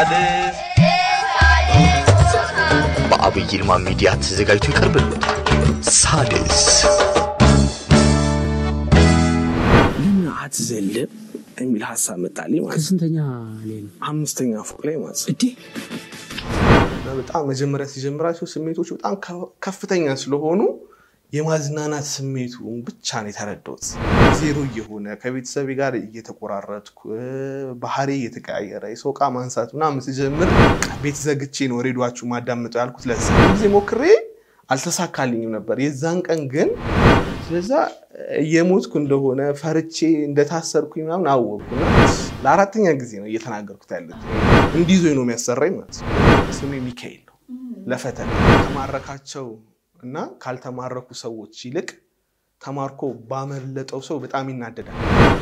ሳድስ በአብይ ይልማ ሚዲያ ተዘጋጅቶ ይቀርብልዎታል። ሳድስ ለምን አትዘልም የሚል ሀሳብ መጣልኝ ማለት ነው። ከስንተኛ ላይ ነው? አምስተኛ ፎቅ ላይ ማለት ነው። እዴ እና በጣም መጀመሪያ ሲጀምራቸው ስሜቶች በጣም ከ- ከፍተኛ ስለሆኑ የማዝናናት ስሜቱ ብቻ ነው የተረዳሁት። ዜሮ እየሆነ ከቤተሰቤ ጋር እየተቆራረጥኩ እ፣ ባህሪ እየተቀያየረ የሰው ዕቃ ማንሳት ምናምን ስጀምር ቤት ዘግቼ ነው ሬዲዮችሁ ማዳመጠው ያልኩት። ለዛ ጊዜ ሞክሬ አልተሳካልኝም ነበር። የዛን ቀን ግን ስለዛ እየሞትኩ እንደሆነ ፈርቼ እንደታሰርኩኝ ምናምን አወቅኩና ለአራተኛ ጊዜ ነው እየተናገርኩት ያለት እንዲዞኝ ነው የሚያሰራኝ ማለት ነው። ስሜ ሚካኤል ነው። ለፈተና ተማረካቸው እና ካልተማረኩ ሰዎች ይልቅ ተማርኮ ባመለጠው ሰው በጣም ይናደዳል።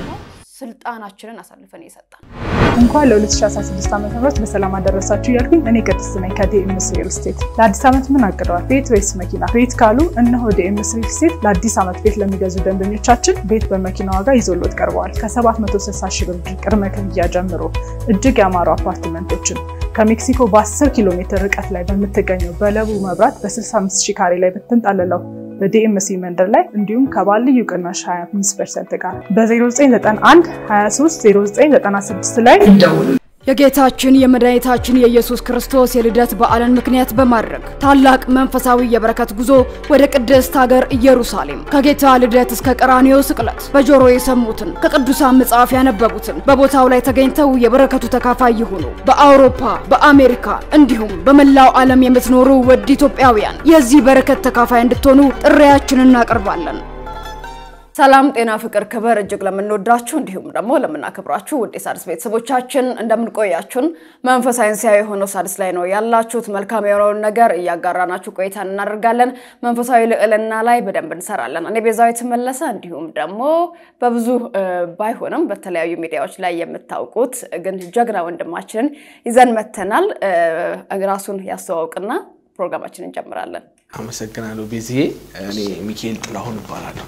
ስልጣናችንን አሳልፈን የሰጠን እንኳን ለ2016 ዓ ም በሰላም አደረሳችሁ እያልኩኝ እኔ ቅድስት ነኝ ከዲኤምስ ሪል ስቴት። ለአዲስ ዓመት ምን አቅደዋል? ቤት ወይስ መኪና? ቤት ካሉ እነሆ ዲኤምስ ሪል ስቴት ለአዲስ ዓመት ቤት ለሚገዙ ደንበኞቻችን ቤት በመኪና ዋጋ ይዞሎት ቀርበዋል። ከ760 ሺህ ብር ቅድመ ክፍያ ጀምሮ እጅግ ያማሩ አፓርትመንቶችን ከሜክሲኮ በ10 ኪሎ ሜትር ርቀት ላይ በምትገኘው በለቡ መብራት በ65 ሺህ ካሬ ላይ በተንጣለለው በዲኤምሲ መንደር ላይ እንዲሁም ከባልዩ ቅናሽ 25 ፐርሰንት ጋር በ0991 23 0996 ላይ ይደውሉ። የጌታችን የመድኃኒታችን የኢየሱስ ክርስቶስ የልደት በዓልን ምክንያት በማድረግ ታላቅ መንፈሳዊ የበረከት ጉዞ ወደ ቅድስት ሀገር ኢየሩሳሌም ከጌታ ልደት እስከ ቀራንዮ ስቅለት በጆሮ የሰሙትን ከቅዱሳን መጽሐፍ ያነበቡትን በቦታው ላይ ተገኝተው የበረከቱ ተካፋይ ይሁኑ። በአውሮፓ፣ በአሜሪካ እንዲሁም በመላው ዓለም የምትኖሩ ውድ ኢትዮጵያውያን የዚህ በረከት ተካፋይ እንድትሆኑ ጥሪያችንን እናቀርባለን። ሰላም ጤና ፍቅር ክብር እጅግ ለምንወዳችሁ እንዲሁም ደግሞ ለምናከብራችሁ ውድ የሣድስ ቤተሰቦቻችን እንደምንቆያችሁን መንፈሳዊ ሳይንሳዊ የሆነው ሣድስ ላይ ነው ያላችሁት። መልካም የሆነውን ነገር እያጋራናችሁ ቆይታን እናደርጋለን። መንፈሳዊ ልዕልና ላይ በደንብ እንሰራለን። እኔ ቤዛዊት መለሰ እንዲሁም ደግሞ በብዙ እ፣ ባይሆንም በተለያዩ ሚዲያዎች ላይ የምታውቁት ግን ጀግና ወንድማችንን ይዘን መተናል። እ፣ ራሱን ያስተዋውቅና ፕሮግራማችንን እንጀምራለን። አመሰግናለሁ ቤዝዬ። እኔ ሚካኤል ጥላሁን እባላለሁ።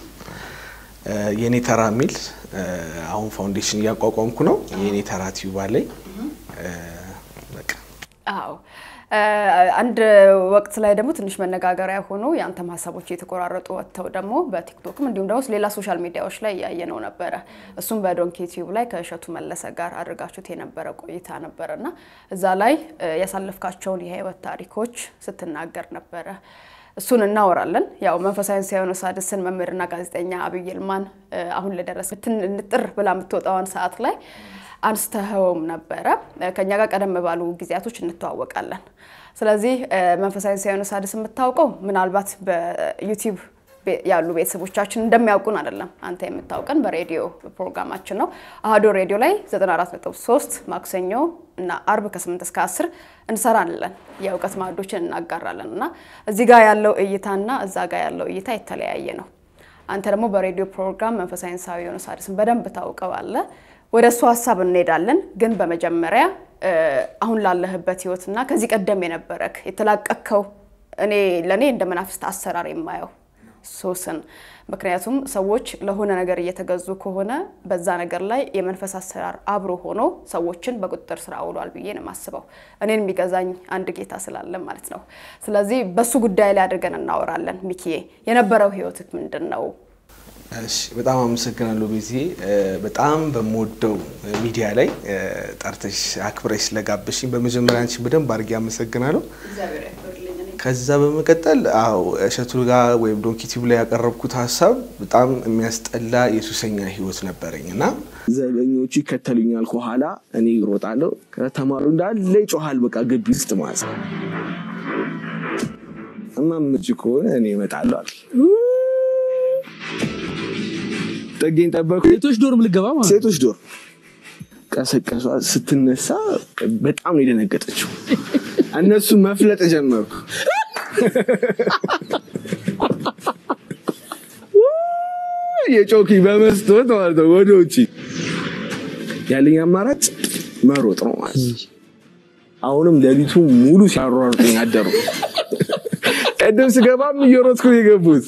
የኔ ተራ የሚል አሁን ፋውንዴሽን እያቋቋምኩ ነው። የኔ ተራ ቲዩብ አለኝ። በቃ አዎ እ፣ አንድ ወቅት ላይ ደግሞ ትንሽ መነጋገሪያ ሆኖ የአንተም ሀሳቦች የተቆራረጡ ወጥተው ደግሞ በቲክቶክም እንዲሁም ደግሞ ሌላ ሶሻል ሚዲያዎች ላይ እያየነው ነበረ። እሱም በዶንኪ ቲዩብ ላይ ከእሸቱ መለሰ ጋር አድርጋችሁት የነበረ ቆይታ ነበረ እና እዛ ላይ እ፣ ያሳለፍካቸውን የህይወት ታሪኮች ስትናገር ነበረ። እሱን እናወራለን። ያው መንፈሳዊ ሳይሆን ሣድስን መምህርና ጋዜጠኛ አብይ ይልማን እ፣ አሁን ለደረሰ ንጥር ብላ የምትወጣውን ሰዓት ላይ አንስተኸውም ነበረ። ከኛ ጋር ቀደም ባሉ ጊዜያቶች እንተዋወቃለን። ስለዚህ እ፣ መንፈሳዊ ሳይሆን ሣድስ የምታውቀው ምናልባት በዩቲዩብ ቤ- ያሉ ቤተሰቦቻችን እንደሚያውቁን አይደለም። አንተ የምታውቀን በሬዲዮ ፕሮግራማችን ነው። አህዶ ሬዲዮ ላይ 94.3 ማክሰኞ እና አርብ ከ8 እስከ 10 እንሰራለን። የእውቀት ማዕዶችን እናጋራለን እና እዚህ ጋር ያለው እይታና እዛ ጋር ያለው እይታ የተለያየ ነው። አንተ ደግሞ በሬዲዮ ፕሮግራም መንፈሳዊ ሳይንሳዊ የሆነ ሣድስን በደንብ ታውቀዋለህ። ወደ እሱ ሀሳብ እንሄዳለን። ግን በመጀመሪያ እ፣ አሁን ላለህበት ህይወትና ከዚህ ቀደም የነበረክ የተላቀቅከው እኔ ለእኔ እንደ መናፍስት አሰራር የማየው ሱስን ምክንያቱም ሰዎች ለሆነ ነገር እየተገዙ ከሆነ በዛ ነገር ላይ የመንፈስ አሰራር አብሮ ሆኖ ሰዎችን በቁጥጥር ስር አውሏል ብዬ ነው የማስበው። እኔን የሚገዛኝ አንድ ጌታ ስላለ ማለት ነው። ስለዚህ በሱ ጉዳይ ላይ አድርገን እናወራለን። ሚኪዬ የነበረው ህይወትህ ምንድን ነው? እሺ በጣም አመሰግናለሁ ቤዚ። በጣም በምወደው ሚዲያ ላይ እ፣ ጠርተሽ አክብረሽ ስለጋበሽኝ በመጀመሪያ አንቺን በደንብ አድርጌ አመሰግናለሁ። ከዛ በመቀጠል አዎ እሸቱ ጋር ወይም ዶንኪ ቲዩብ ላይ ያቀረብኩት ሀሳብ በጣም የሚያስጠላ የሱሰኛ ህይወት ነበረኝ እና ዘበኞቹ ይከተሉኛል ከኋላ እኔ እሮጣለሁ። ከተማሩ እንዳለ ይጮሃል። በቃ ግቢ ውስጥ ማለት ነው። እማምጭ ከሆነ እኔ እመጣለሁ አልክ። ጠጌኝ ጠበኩ። ሴቶች ዶርም ልገባ ማለት ነው። ሴቶች ዶር ቀሰቀሷ። ስትነሳ በጣም ነው የደነገጠችው። እነሱ መፍለጥ ጀመሩ። የጮኪ በመስቶት ማለት ነው ወደ ውጭ ያለኝ አማራጭ መሮጥ ነው ማለት ነው። አሁንም ሌሊቱ ሙሉ ሲያሯሩጡኝ አደሩ። ቅድም ስገባም እየሮጥኩ ነው የገቡት።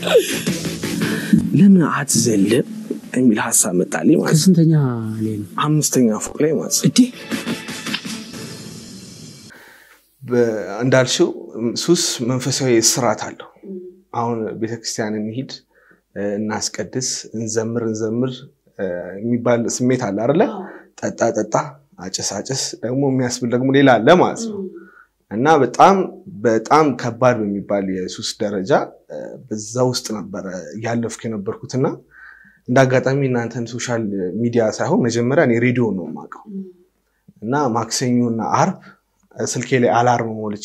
ለምን አትዘልም የሚል ሀሳብ መጣልኝ ማለት ነው። ከስንተኛ ላይ ነው? አምስተኛ ፎቅ ላይ ማለት ነው። እዴ እንዳልሽው ሱስ መንፈሳዊ ስርዓት አለው። አሁን ቤተክርስቲያን እንሂድ፣ እናስቀድስ፣ እንዘምር እንዘምር የሚባል ስሜት አለ አይደለ? ጠጣ ጠጣ፣ አጭስ አጭስ ደግሞ የሚያስብል ደግሞ ሌላ አለ ማለት ነው። እና በጣም በጣም ከባድ በሚባል የሱስ ደረጃ በዛ ውስጥ ነበረ እያለፍኩ የነበርኩትና እንደ አጋጣሚ እናንተን ሶሻል ሚዲያ ሳይሆን መጀመሪያ እኔ ሬዲዮ ነው የማውቀው እና ማክሰኞና አርብ ስልኬ ላይ አላርም ሞልቼ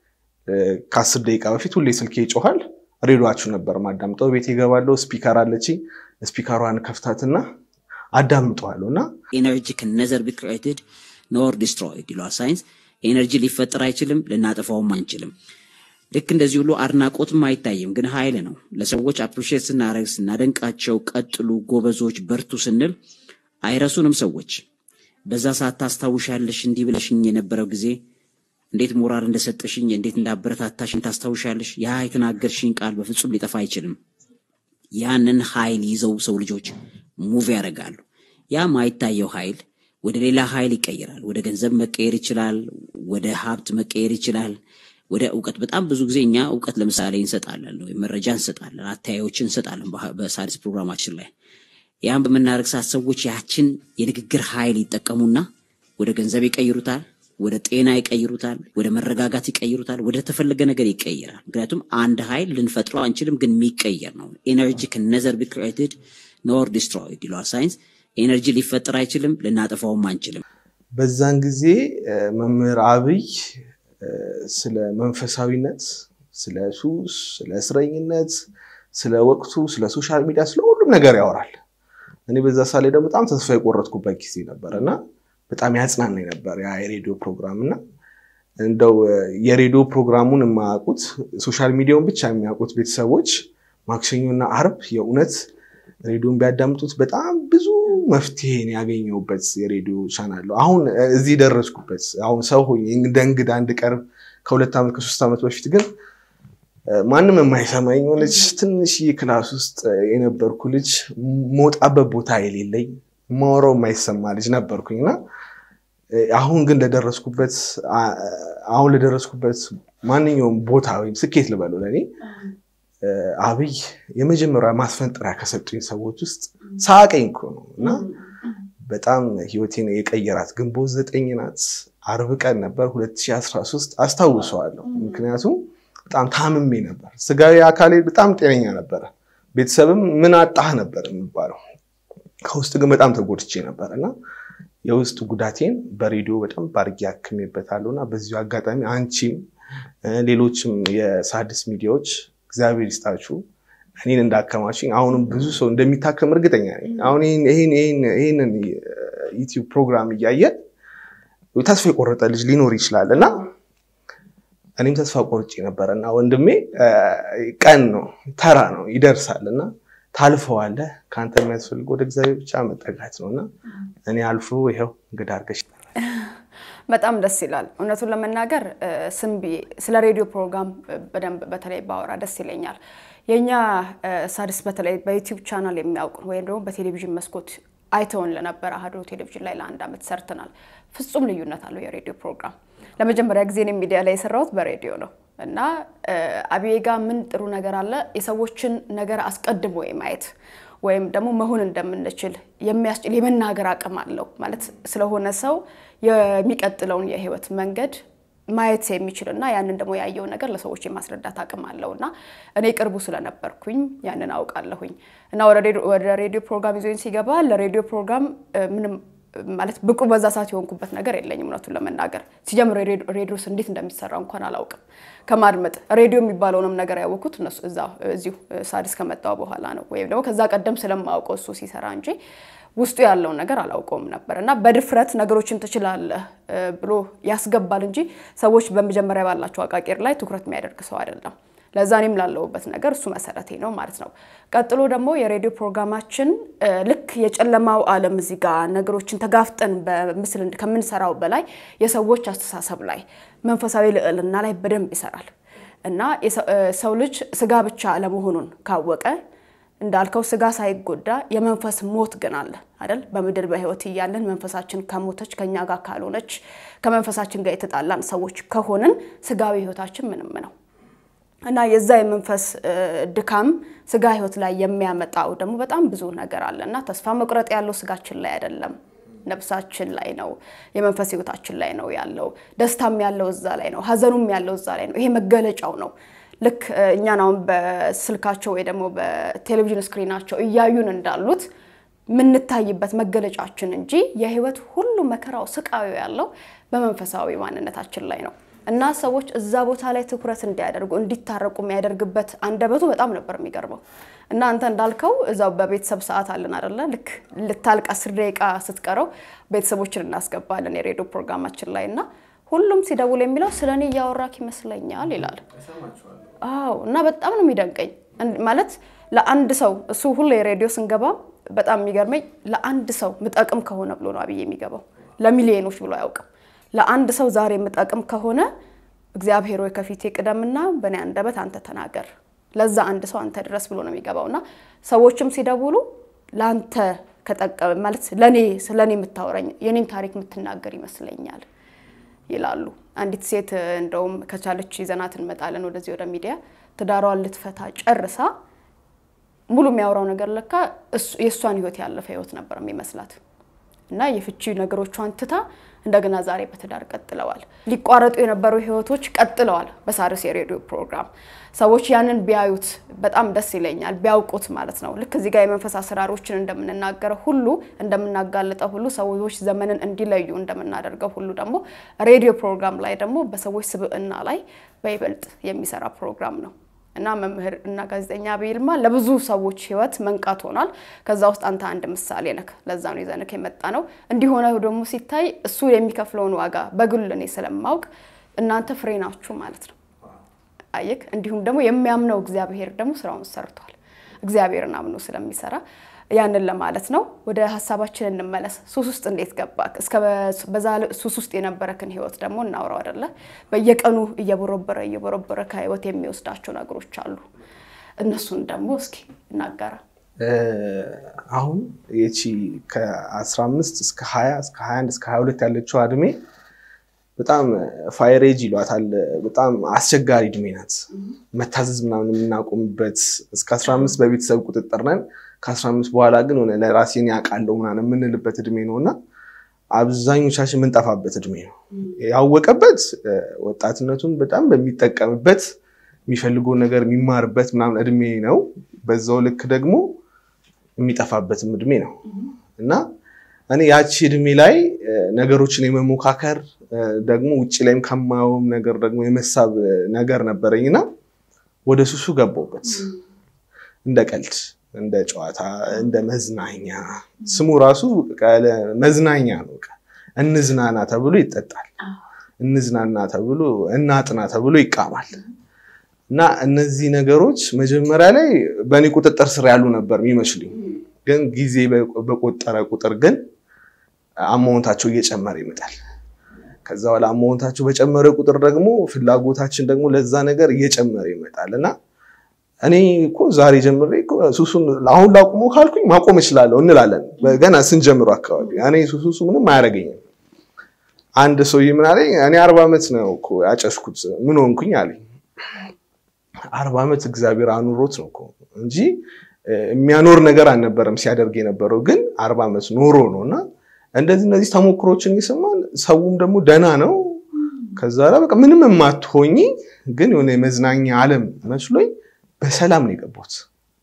ከአስር ደቂቃ በፊት ሁሌ ስልኬ ይጮኋል። ሬዲዮችሁ ነበር ማዳምጠው። ቤት ይገባለሁ። ስፒከር አለች። ስፒከሯን ከፍታትና አዳምጠዋለሁ እና ኤነርጂ can neither be created nor destroyed ይለዋል ሳይንስ። ኤነርጂ ሊፈጠር አይችልም፣ ልናጠፋውም አንችልም። ልክ እንደዚህ ሁሉ አድናቆትም አይታይም፣ ግን ኃይል ነው። ለሰዎች አፕሪሼት ስናደርግ ስናደንቃቸው፣ ቀጥሉ፣ ጎበዞች፣ በርቱ ስንል አይረሱንም ሰዎች። በዛ ሰዓት ታስታውሻለሽ እንዲህ ብለሽኝ የነበረው ጊዜ እንዴት ሞራል እንደሰጠሽኝ እንዴት እንዳበረታታሽኝ ታስታውሻለሽ። ያ የተናገርሽኝ ቃል በፍጹም ሊጠፋ አይችልም። ያንን ኃይል ይዘው ሰው ልጆች ሙቭ ያደርጋሉ። ያ ማይታየው ኃይል ወደ ሌላ ኃይል ይቀይራል። ወደ ገንዘብ መቀየር ይችላል። ወደ ሀብት መቀየር ይችላል። ወደ እውቀት በጣም ብዙ ጊዜ እኛ እውቀት ለምሳሌ እንሰጣለን፣ ወይም መረጃ እንሰጣለን፣ አተያዮችን እንሰጣለን በሳድስ ፕሮግራማችን ላይ ያን በምናደርግ ሰዓት ሰዎች ያችን የንግግር ኃይል ይጠቀሙና ወደ ገንዘብ ይቀይሩታል፣ ወደ ጤና ይቀይሩታል፣ ወደ መረጋጋት ይቀይሩታል፣ ወደ ተፈለገ ነገር ይቀይራል። ምክንያቱም አንድ ኃይል ልንፈጥረው አንችልም፣ ግን የሚቀየር ነው። ኤነርጂ can neither be created nor destroyed ይለዋል ሳይንስ። ኤነርጂ ሊፈጠር አይችልም፣ ልናጠፋውም አንችልም። በዛን ጊዜ መምህር አብይ ስለ መንፈሳዊነት፣ ስለ ሱስ፣ ስለ እስረኝነት፣ ስለ ወቅቱ፣ ስለ ሶሻል ሚዲያ፣ ስለ ሁሉም ነገር ያወራል። እኔ በዛ ሳ ላይ ደግሞ በጣም ተስፋ የቆረጥኩበት ጊዜ ነበር እና በጣም ያጽናናኝ ነበር ያ የሬዲዮ ፕሮግራም እና እንደው የሬዲዮ ፕሮግራሙን የማያውቁት ሶሻል ሚዲያውን ብቻ የሚያውቁት ቤተሰቦች ማክሰኞና አርብ የእውነት ሬዲዮን ቢያዳምጡት በጣም ብዙ መፍትሄን ያገኘሁበት የሬዲዮ ቻናል ነው። አሁን እዚህ ደረስኩበት። አሁን ሰው ሆኜ እንደ እንግዳ እንድቀርብ ከሁለት ዓመት ከሶስት ዓመት በፊት ግን ማንም የማይሰማኝ የሆነች ትንሽዬ ክላስ ውስጥ የነበርኩ ልጅ መውጣበት ቦታ የሌለኝ ማወራው የማይሰማ ልጅ ነበርኩኝ እና አሁን ግን ለደረስኩበት አሁን ለደረስኩበት ማንኛውም ቦታ ወይም ስኬት ልበለው ለእኔ አብይ የመጀመሪያ ማስፈንጠሪያ ከሰጡኝ ሰዎች ውስጥ ሳቀኝ እኮ ነው እና በጣም ህይወቴን የቀየራት ግንቦት ዘጠኝ ናት። አርብ ቀን ነበር 2013 አስታውሰዋለሁ። ምክንያቱም በጣም ታምሜ ነበር። ስጋዊ አካሌ በጣም ጤነኛ ነበረ። ቤተሰብም ምን አጣህ ነበር የሚባለው። ከውስጥ ግን በጣም ተጎድቼ ነበር እና የውስጥ ጉዳቴን በሬዲዮ በጣም ባርጌ አክሜበታለሁ እና በዚሁ አጋጣሚ አንቺም ሌሎችም የሳድስ ሚዲያዎች እግዚአብሔር ይስጣችሁ እኔን እንዳከማችኝ አሁንም ብዙ ሰው እንደሚታከም እርግጠኛ ነኝ። አሁን ይህንን ዩቲዩብ ፕሮግራም እያየ ተስፋ የቆረጠ ልጅ ሊኖር ይችላል እና እኔም ተስፋ ቆርጬ ነበር እና ወንድሜ ቀን ነው ተራ ነው ይደርሳል እና ታልፈዋለህ። ከአንተ የሚያስፈልግ ወደ እግዚአብሔር ብቻ መጠጋት ነው እና እኔ አልፎ ይኸው እንግዳ አድርገሽ በጣም ደስ ይላል። እውነቱን ለመናገር ስም ብዬ ስለ ሬዲዮ ፕሮግራም በደንብ በተለይ ባወራ ደስ ይለኛል። የእኛ ሳድስ በተለይ በዩቲዩብ ቻናል የሚያውቁን ወይም ደግሞ በቴሌቪዥን መስኮት አይተውን ለነበረ አሀዶ ቴሌቪዥን ላይ ለአንድ ዓመት ሰርተናል። ፍጹም ልዩነት አለው የሬዲዮ ፕሮግራም። ለመጀመሪያ ጊዜ እኔ ሚዲያ ላይ የሰራሁት በሬዲዮ ነው እና አብዬ ጋ ምን ጥሩ ነገር አለ የሰዎችን ነገር አስቀድሞ የማየት ወይም ደግሞ መሆን እንደምንችል የሚያስችል የመናገር አቅም አለው ማለት ስለሆነ ሰው የሚቀጥለውን የህይወት መንገድ ማየት የሚችል እና ያንን ደግሞ ያየው ነገር ለሰዎች የማስረዳት አቅም አለው እና እኔ ቅርቡ ስለነበርኩኝ ያንን አውቃለሁኝ እና ወደ ሬዲዮ ፕሮግራም ይዞኝ ሲገባ ለሬዲዮ ፕሮግራም ምንም ማለት ብቁ በዛ ሰዓት የሆንኩበት ነገር የለኝም። እውነቱን ለመናገር ሲጀምር ሬዲዮስ እንዴት እንደሚሰራ እንኳን አላውቅም። ከማድመጥ ሬዲዮ የሚባለውንም ነገር ያወቅኩት እነሱ እዚሁ ሳድስ ከመጣው በኋላ ነው፣ ወይም ደግሞ ከዛ ቀደም ስለማውቀው እሱ ሲሰራ እንጂ ውስጡ ያለውን ነገር አላውቀውም ነበር እና በድፍረት ነገሮችን ትችላለህ ብሎ ያስገባል እንጂ ሰዎች በመጀመሪያ ባላቸው አቃቂር ላይ ትኩረት የሚያደርግ ሰው አይደለም። ለዛ እኔም ላለሁበት ነገር እሱ መሰረቴ ነው ማለት ነው። ቀጥሎ ደግሞ የሬዲዮ ፕሮግራማችን ልክ የጨለማው ዓለም እዚህ ጋር ነገሮችን ተጋፍጠን በምስል ከምንሰራው በላይ የሰዎች አስተሳሰብ ላይ መንፈሳዊ ልዕልና ላይ በደንብ ይሰራል እና ሰው ልጅ ስጋ ብቻ አለመሆኑን ካወቀ እንዳልከው ስጋ ሳይጎዳ የመንፈስ ሞት ግን አለ አይደል? በምድር በህይወት እያለን መንፈሳችን ከሞተች ከኛ ጋር ካልሆነች ከመንፈሳችን ጋር የተጣላን ሰዎች ከሆንን ስጋዊ ህይወታችን ምንም ነው እና የዛ የመንፈስ ድካም ስጋ ህይወት ላይ የሚያመጣው ደግሞ በጣም ብዙ ነገር አለ እና ተስፋ መቁረጥ ያለው ስጋችን ላይ አይደለም፣ ነፍሳችን ላይ ነው፣ የመንፈስ ህይወታችን ላይ ነው ያለው። ደስታም ያለው እዛ ላይ ነው፣ ሀዘኑም ያለው እዛ ላይ ነው። ይሄ መገለጫው ነው። ልክ እኛን አሁን በስልካቸው ወይ ደግሞ በቴሌቪዥን ስክሪናቸው እያዩን እንዳሉት የምንታይበት መገለጫችን እንጂ የህይወት ሁሉ መከራው ስቃዩ ያለው በመንፈሳዊ ማንነታችን ላይ ነው እና ሰዎች እዛ ቦታ ላይ ትኩረት እንዲያደርጉ እንዲታረቁ የሚያደርግበት አንደበቱ በጣም ነበር የሚገርመው። እና አንተ እንዳልከው እዛው በቤተሰብ ሰዓት አለን አደለ? ልክ ልታልቅ አስር ደቂቃ ስትቀረው ቤተሰቦችን እናስገባለን የሬዲዮ ፕሮግራማችን ላይ እና ሁሉም ሲደውል የሚለው ስለ እኔ እያወራክ ይመስለኛል ይላል። አዎ እና በጣም ነው የሚደንቀኝ። ማለት ለአንድ ሰው እሱ ሁሌ ሬዲዮ ስንገባ በጣም የሚገርመኝ ለአንድ ሰው ምጠቅም ከሆነ ብሎ ነው አብዬ የሚገባው። ለሚሊዮኖች ብሎ አያውቅም። ለአንድ ሰው ዛሬ የምጠቅም ከሆነ እግዚአብሔር ወይ ከፊቴ ቅደምና በእኔ አንደበት አንተ ተናገር፣ ለዛ አንድ ሰው አንተ ድረስ ብሎ ነው የሚገባው እና ሰዎችም ሲደውሉ ለአንተ ከጠቀም ማለት ለእኔ ስለ እኔ የምታወራኝ የኔን ታሪክ የምትናገር ይመስለኛል ይላሉ። አንዲት ሴት እንደውም ከቻለች ይዘናት እንመጣለን ወደዚህ ወደ ሚዲያ ትዳሯን ልትፈታ ጨርሳ ሙሉ የሚያወራው ነገር ለካ የእሷን ህይወት ያለፈ ህይወት ነበር የሚመስላት እና የፍቺ ነገሮቿን ትታ እንደገና ዛሬ በትዳር ቀጥለዋል። ሊቋረጡ የነበሩ ህይወቶች ቀጥለዋል። በሣድስ የሬዲዮ ፕሮግራም ሰዎች ያንን ቢያዩት በጣም ደስ ይለኛል፣ ቢያውቁት ማለት ነው። ልክ እዚህ ጋር የመንፈስ አሰራሮችን እንደምንናገረው ሁሉ እንደምናጋልጠው ሁሉ ሰዎች ዘመንን እንዲለዩ እንደምናደርገው ሁሉ ደግሞ ሬዲዮ ፕሮግራም ላይ ደግሞ በሰዎች ስብዕና ላይ በይበልጥ የሚሰራ ፕሮግራም ነው እና መምህር እና ጋዜጠኛ ዐቢይ ይልማ ለብዙ ሰዎች ህይወት መንቃት ሆኗል። ከዛ ውስጥ አንተ አንድ ምሳሌ ነክ። ለዛ ነው ይዘንክ የመጣ ነው። እንዲሆነ ደግሞ ሲታይ እሱ የሚከፍለውን ዋጋ በግል እኔ ስለማውቅ እናንተ ፍሬ ናችሁ ማለት ነው። አየክ። እንዲሁም ደግሞ የሚያምነው እግዚአብሔር ደግሞ ስራውን ሰርቷል። እግዚአብሔርን አምኖ ስለሚሰራ ያንን ለማለት ነው። ወደ ሀሳባችን እንመለስ። ሱስ ውስጥ እንዴት ገባክ? እስከ በዛ ሱስ ውስጥ የነበረክን ህይወት ደግሞ እናውራው አይደለ? በየቀኑ እየቦረበረ እየቦረበረ ከህይወት የሚወስዳቸው ነገሮች አሉ። እነሱን ደግሞ እስኪ እናጋራ። አሁን ይቺ ከ15 እስከ 20 እስከ 21 እስከ 22 ያለችው እድሜ በጣም ፋይሬጅ ይሏታል። በጣም አስቸጋሪ እድሜ ናት። መታዘዝ ምናምን የምናቆምበት እስከ 15 በቤተሰብ ቁጥጥር ነን። ከ15 በኋላ ግን ሆነ ለራሴን ያውቃለሁ ምናምን የምንልበት እድሜ ነው እና አብዛኞቻችን የምንጠፋበት እድሜ ነው። ያወቀበት ወጣትነቱን በጣም በሚጠቀምበት የሚፈልገውን ነገር የሚማርበት ምናምን እድሜ ነው። በዛው ልክ ደግሞ የሚጠፋበትም እድሜ ነው እና እኔ ያቺ እድሜ ላይ ነገሮችን የመሞካከር ደግሞ ውጭ ላይም ከማየውም ነገር ደግሞ የመሳብ ነገር ነበረኝ እና ወደ ሱሱ ገባሁበት እንደ ቀልድ እንደ ጨዋታ እንደ መዝናኛ ስሙ ራሱ መዝናኛ ነው። እንዝናና ተብሎ ይጠጣል፣ እንዝናና ተብሎ እናጥና ተብሎ ይቃማል። እና እነዚህ ነገሮች መጀመሪያ ላይ በእኔ ቁጥጥር ስር ያሉ ነበር የሚመስሉኝ፣ ግን ጊዜ በቆጠረ ቁጥር ግን አማውንታቸው እየጨመረ ይመጣል። ከዛ በኋላ አማውንታቸው በጨመረ ቁጥር ደግሞ ፍላጎታችን ደግሞ ለዛ ነገር እየጨመረ ይመጣል እና እኔ እኮ ዛሬ ጀምሬ ሱሱን አሁን ላቁሞ ካልኩኝ ማቆም እችላለሁ እንላለን። ገና ስንጀምሩ አካባቢ እኔ ሱሱ ምንም አያደርገኝም። አንድ ሰውዬ ምን አለኝ፣ እኔ አርባ ዓመት ነው እኮ ያጨስኩት ምን ሆንኩኝ አለኝ። አርባ ዓመት እግዚአብሔር አኑሮት ነው እኮ እንጂ የሚያኖር ነገር አልነበረም ሲያደርግ የነበረው ግን አርባ ዓመት ኖሮ ነው እና እንደዚህ እነዚህ ተሞክሮችን ይሰማል። ሰውም ደግሞ ደና ነው። ከዛ በቃ ምንም የማትሆኝ ግን የሆነ የመዝናኛ ዓለም መስሎኝ በሰላም ነው የገባሁት።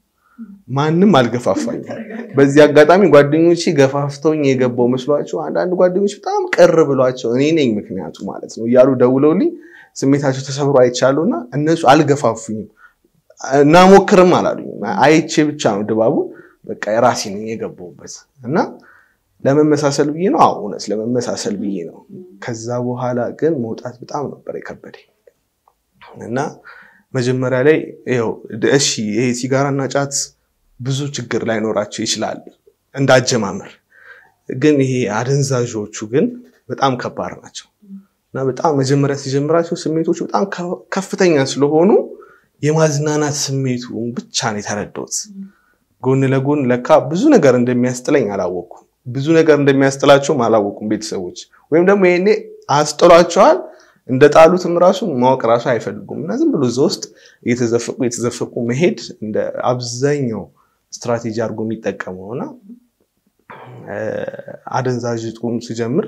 ማንም አልገፋፋኝም። በዚህ አጋጣሚ ጓደኞቼ ገፋፍተውኝ የገባው መስሏቸው አንዳንድ ጓደኞች በጣም ቅር ብሏቸው እኔ ነኝ ምክንያቱ ማለት ነው እያሉ ደውለውልኝ ስሜታቸው ተሰብሮ አይቻለሁ እና እነሱ አልገፋፉኝም። እናሞክርም አላሉኝ። አይቼ ብቻ ነው ድባቡ በቃ የራሴ ነኝ የገባሁበት እና ለመመሳሰል ብዬ ነው። አዎ እውነት ለመመሳሰል ብዬ ነው። ከዛ በኋላ ግን መውጣት በጣም ነበር የከበደኝ እና መጀመሪያ ላይ ይኸው እሺ ይሄ ሲጋራና ጫት ብዙ ችግር ላይኖራቸው ይችላል እንዳጀማመር፣ ግን ይሄ አደንዛዦቹ ግን በጣም ከባድ ናቸው እና በጣም መጀመሪያ ሲጀምራቸው ስሜቶቹ በጣም ከፍተኛ ስለሆኑ የማዝናናት ስሜቱ ብቻ ነው የተረዳሁት ጎን ለጎን ለካ ብዙ ነገር እንደሚያስጥለኝ አላወቅኩም። ብዙ ነገር እንደሚያስጥላቸውም አላወቁም ቤተሰቦች። ወይም ደግሞ ይሄኔ አስጥሏቸዋል እንደ ጣሉትም ራሱ ማወቅ ራሱ አይፈልጉም እና ዝም ብሎ እዛ ውስጥ እየተዘፈቁ እየተዘፈቁ መሄድ እንደ አብዛኛው ስትራቴጂ አድርጎ የሚጠቀመው እና አደንዛዥ ዕፁም ሲጀምር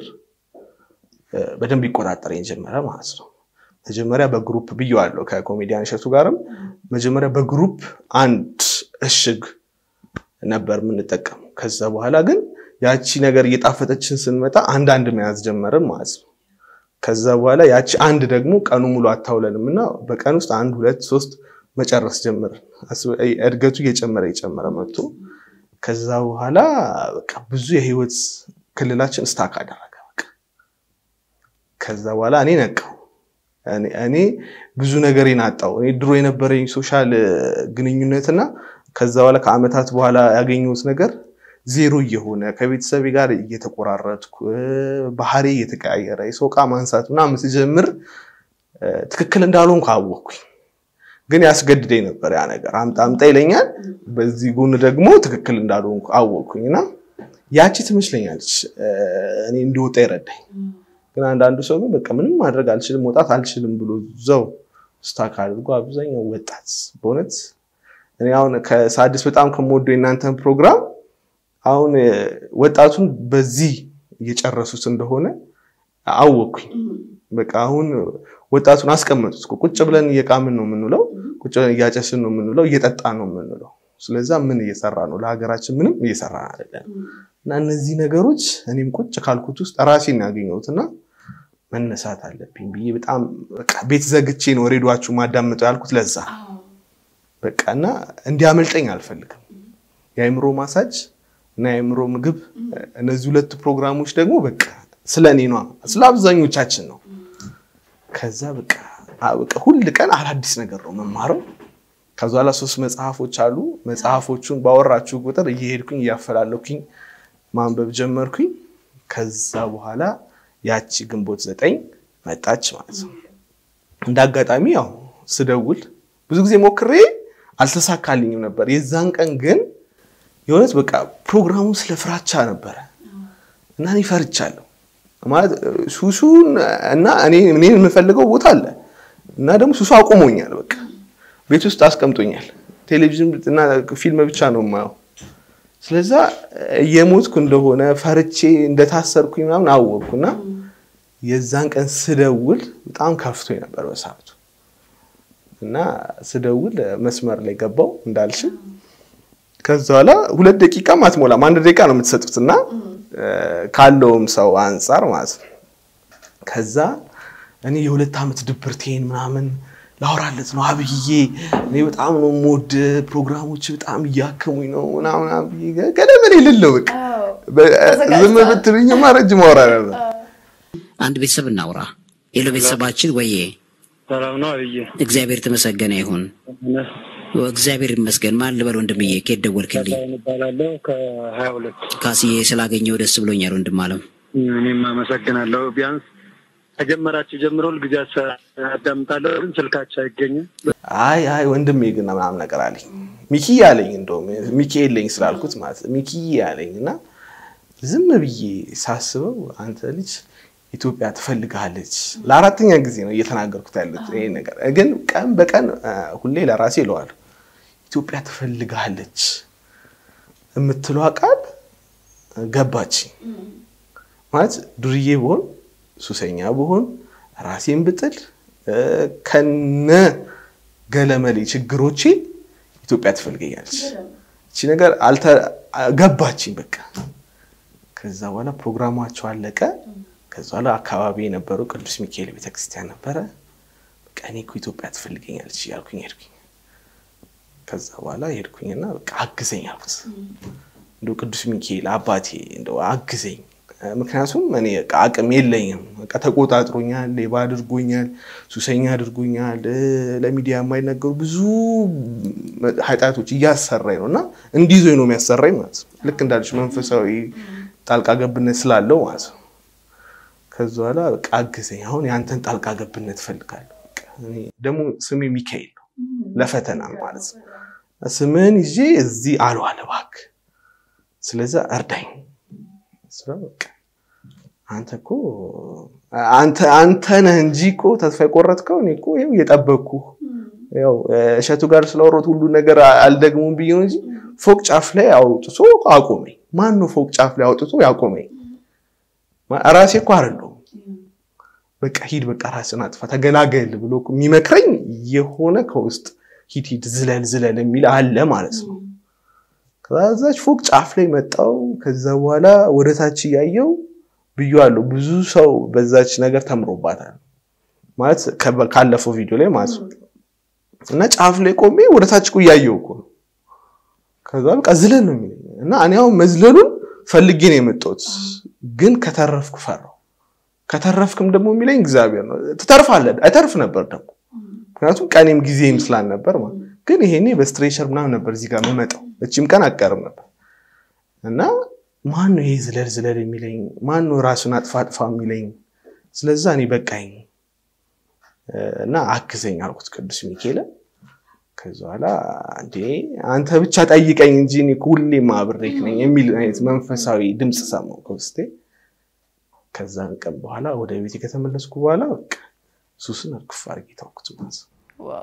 በደንብ ይቆጣጠረኝ ጀመረ ማለት ነው። መጀመሪያ በግሩፕ ብየዋለሁ ከኮሜዲያን እሸቱ ጋርም መጀመሪያ በግሩፕ አንድ እሽግ ነበር የምንጠቀመው። ከዛ በኋላ ግን ያቺ ነገር እየጣፈጠችን ስንመጣ አንዳንድ መያዝ ጀመርን ማለት ነው። ከዛ በኋላ ያቺ አንድ ደግሞ ቀኑ ሙሉ አታውለንም እና በቀን ውስጥ አንድ ሁለት ሶስት መጨረስ ጀመርን። እድገቱ እየጨመረ እየጨመረ መጥቶ ከዛ በኋላ በቃ ብዙ የህይወት ክልላችን ስታክ አደረገ። በቃ ከዛ በኋላ እኔ ነቃው። እኔ ብዙ ነገሬን አጣው። እኔ ድሮ የነበረኝ ሶሻል ግንኙነትና ከዛ በኋላ ከአመታት በኋላ ያገኘሁት ነገር ዜሮ እየሆነ ከቤተሰቤ ጋር እየተቆራረጥኩ ባህሪ እየተቀያየረ የሰው ዕቃ ማንሳት ምናምን ስጀምር ትክክል እንዳልሆንኩ አወቅኩኝ። ግን ያስገድደኝ ነበር ያ ነገር። አምጣ አምጣ ይለኛል። በዚህ ጎን ደግሞ ትክክል እንዳልሆንኩ አወቅኩኝ እና ያቺ ትመስለኛለች እኔ እንዲወጣ ይረዳኝ። ግን አንዳንዱ ሰው ግን በቃ ምንም ማድረግ አልችልም መውጣት አልችልም ብሎ እዛው ስታክ አድርጎ አብዛኛው ወጣት በእውነት እኔ አሁን ከሳድስ በጣም ከምወደው የእናንተን ፕሮግራም አሁን ወጣቱን በዚህ እየጨረሱት እንደሆነ አወቅኩኝ። በቃ አሁን ወጣቱን አስቀመጡት። ቁጭ ብለን እየቃምን ነው የምንውለው፣ ቁጭ ብለን እያጨስን ነው የምንውለው፣ እየጠጣ ነው የምንውለው። ስለዛ ምን እየሰራ ነው? ለሀገራችን ምንም እየሰራ አይደለም። እና እነዚህ ነገሮች እኔም ቁጭ ካልኩት ውስጥ ራሴን ያገኘሁት እና መነሳት አለብኝ ብዬ በጣም ቤት ዘግቼ ነው ሬዲዮችሁ ማዳምጠው ያልኩት ለዛ በቃ እና እንዲያመልጠኝ አልፈልግም። የአእምሮ ማሳጅ እና የአእምሮ ምግብ እነዚህ ሁለቱ ፕሮግራሞች ደግሞ በቃ ስለ እኔ ነዋ፣ ስለ አብዛኞቻችን ነው። ከዛ በቃ ሁል ቀን አዳዲስ ነገር ነው መማረው። ከዛ በኋላ ሶስት መጽሐፎች አሉ። መጽሐፎቹን ባወራችሁ ቁጥር እየሄድኩኝ እያፈላለኩኝ ማንበብ ጀመርኩኝ። ከዛ በኋላ ያቺ ግንቦት ዘጠኝ መጣች ማለት ነው። እንደ አጋጣሚ ያው ስደውል ብዙ ጊዜ ሞክሬ አልተሳካልኝም ነበር። የዛን ቀን ግን የእውነት በቃ ፕሮግራሙ ስለ ፍራቻ ነበረ እና እኔ ፈርቻለሁ ማለት ሱሱን እና እኔ የምፈልገው ቦታ አለ እና ደግሞ ሱሱ አቁሞኛል። በቃ ቤት ውስጥ አስቀምጦኛል። ቴሌቪዥን እና ፊልም ብቻ ነው የማየው። ስለዛ እየሞትኩ እንደሆነ ፈርቼ እንደታሰርኩኝ ምናምን አወቅኩ እና የዛን ቀን ስደውል በጣም ከፍቶኝ ነበር በሰዓቱ እና ስደውል መስመር ላይ ገባው እንዳልሽ። ከዛ በኋላ ሁለት ደቂቃም አትሞላም አንድ ደቂቃ ነው የምትሰጡት እና ካለውም ሰው አንጻር ማለት ነው። ከዛ እኔ የሁለት ዓመት ድብርቴን ምናምን ላወራለት ነው አብዬ፣ እኔ በጣም ነው የምወድ ፕሮግራሞች በጣም እያከሙኝ ነው ምናምን አብዬ ገደም እኔ ልለው በቃ ዝም ብትሉኝማ ረጅም አወራ ነበር። አንድ ቤተሰብ እናውራ። ሄሎ ቤተሰባችን፣ ወዬ ሰላም ነው አብዬ? እግዚአብሔር የተመሰገነ ይሁን። እግዚአብሔር ይመስገን። ማን ልበል ወንድምዬ? ከየት ደወልክልኝ? እባላለሁ ከሀያ ሁለት ካስዬ ስላገኘው ደስ ብሎኛል ወንድም አለም። እኔም አመሰግናለሁ። ቢያንስ ከጀመራችሁ ጀምሮ ሁልጊዜ አዳምጣለሁ፣ ግን ስልካችሁ አይገኝም። አይ አይ ወንድሜ ግን ምናምን ነገር አለኝ ሚኪ አለኝ። እንደውም ሚኪ የለኝ ስላልኩት ማለት ሚኪ አለኝ እና ዝም ብዬ ሳስበው አንተ ልጅ ኢትዮጵያ ትፈልግሃለች። ለአራተኛ ጊዜ ነው እየተናገርኩት ያሉት ይሄ ነገር ግን ቀን በቀን ሁሌ ለራሴ እለዋለሁ ኢትዮጵያ ትፈልግሃለች የምትለዋ ቃል ገባች። ማለት ዱርዬ ብሆን ሱሰኛ ብሆን ራሴን ብጥል ከነ ገለመሌ ችግሮቼ ኢትዮጵያ ትፈልገኛለች። እቺ ነገር ገባችኝ በቃ። ከዛ በኋላ ፕሮግራማቸው አለቀ። ከዛ በኋላ አካባቢ የነበረው ቅዱስ ሚካኤል ቤተክርስቲያን ነበረ። በቃ እኔ እኮ ኢትዮጵያ ትፈልገኛለች እያልኩኝ ሄድኩኝ። ከዛ በኋላ ሄድኩኝና በቃ አግዘኝ አልኩት። እንደው ቅዱስ ሚካኤል አባቴ እንደው አግዘኝ፣ ምክንያቱም እኔ በቃ አቅም የለኝም። በቃ ተቆጣጥሮኛል፣ ሌባ አድርጎኛል፣ ሱሰኛ አድርጎኛል፣ ለሚዲያ የማይነገሩ ብዙ ኃጢአቶች እያሰራኝ ነው እና እንዲዞኝ ነው የሚያሰራኝ ማለት ነው። ልክ እንዳለች መንፈሳዊ ጣልቃ ገብነት ስላለው ማለት ነው። ከዛ በኋላ በቃ አግዘኝ፣ አሁን የአንተን ጣልቃ ገብነት እፈልጋለሁ። ደግሞ ስሜ ሚካኤል ነው ለፈተና ማለት ነው። ስምህን ይዤ እዚህ አልዋል እባክህ፣ ስለዛ እርዳኝ። ስለው በቃ አንተ እኮ አንተ አንተ ነህ እንጂ እኮ ተስፋ የቆረጥከው እኔ እኮ ይኸው እየጠበቅኩህ ያው እሸቱ ጋር ስለወሮት ሁሉ ነገር አልደግሙም ብዬ ነው እንጂ ፎቅ ጫፍ ላይ አውጥቶ አቆመኝ። ማን ነው ፎቅ ጫፍ ላይ አውጥቶ ያቆመኝ? ራሴ እኮ አይደለሁም። በቃ ሂድ፣ በቃ ራስን አጥፋ፣ ተገላገል ብሎ እኮ የሚመክረኝ የሆነ ከውስጥ ሂድ ሂድ፣ ዝለል ዝለል የሚል አለ ማለት ነው። ከዛች ፎቅ ጫፍ ላይ መጣው። ከዛ በኋላ ወደ ታች እያየው ብዬዋለሁ። ብዙ ሰው በዛች ነገር ተምሮባታል ማለት ካለፈው ቪዲዮ ላይ ማለት ነው። እና ጫፍ ላይ ቆሜ ወደ ታች እኮ እያየው እኮ ነው። ከዛ በቃ ዝለል ነው የሚለኝ እና እኔ አሁን መዝለሉን ፈልጌ ነው የመጣሁት፣ ግን ከተረፍኩ ፈራሁ። ከተረፍክም ደግሞ የሚለኝ እግዚአብሔር ነው። ትተርፋለህ። አይተርፍ ነበር ደግሞ ምክንያቱም ቀኔም ጊዜም ስላልነበር ማለት ግን ይሄኔ በስትሬቸር ምናምን ነበር እዚህ ጋር መመጣው እቺም ቀን አቀርም ነበር እና ማን ነው ይሄ ዝለል ዝለል የሚለኝ? ማን ነው ራሱን አጥፋ አጥፋ የሚለኝ? ስለዛ እኔ በቃኝ እና አግዘኝ አልኩት ቅዱስ ሚካኤልን። ከዚ በኋላ እንዴ አንተ ብቻ ጠይቀኝ እንጂ እኔ ሁሌም አብሬክ ነኝ የሚል አይነት መንፈሳዊ ድምፅ ሰማሁ ከውስጤ። ከዛን ቀን በኋላ ወደ ቤት ከተመለስኩ በኋላ በቃ ሱስን እርግፍ አድርጌ ተውኩት ማለት ነው። ዋው